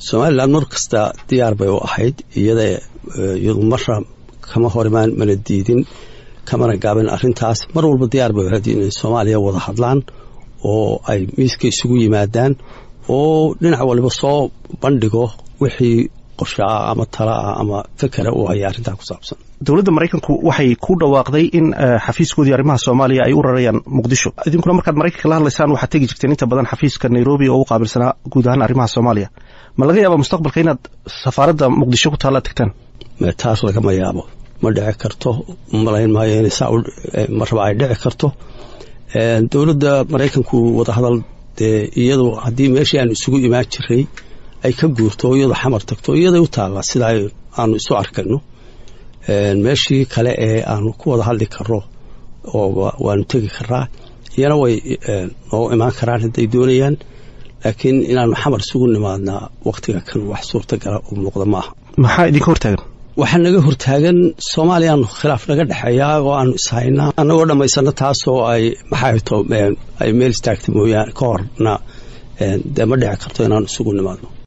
somalilan mar kasta diyaar bay u ahayd iyada iyadu marra kama horimaan mana diidin kamana gaabin arrintaas mar walba diyaar bay ahayd inay soomaaliya wada hadlaan oo ay miiska isugu yimaadaan oo dhinac waliba soo bandhigo wixii qorshe ah ama tala ah ama fekera uu haya arrintaa ku saabsan dowladda maraykanku waxay ku dhawaaqday in xafiiskoodii arrimaha soomaaliya ay u rarayaan muqdisho idinkuna markaad maraykanka la hadlaysaan waxaad tegi jirteen inta badan xafiiska nairobi oo u qaabilsanaa guud ahaan arrimaha soomaaliya ma laga yaaba mustaqbalka inaad safaaradda muqdisho ku taalla tagtaan taas lagama yaabo ma dhici karto malayn maayo inay saa marraba ay dhici karto dowladda maraykanku wadahadal dee iyadu haddii meeshii aanu isugu imaan jiray ay ka guurto oo iyadu xamar tagto iyaday u taallaa sida aanu isu arkayno meeshii kale ee aanu ku wada hadli karno oo waanu tegi karaa iyana way noo imaan karaan hadday doonayaan laakiin inaanu xamar isugu nimaadnaa wakhtiga kan wax suurtagala u muuqda ma aha maxaa idinka hortaagan waxaa naga hortaagan soomaaliyaanu khilaaf naga dhexeeyaa oo aanu ishaynaa annagoo dhammaysano taasoo ay maxaato ay meel istaagta mooyaane ka horna dee ma dhici karto inaanu isugu nimaadno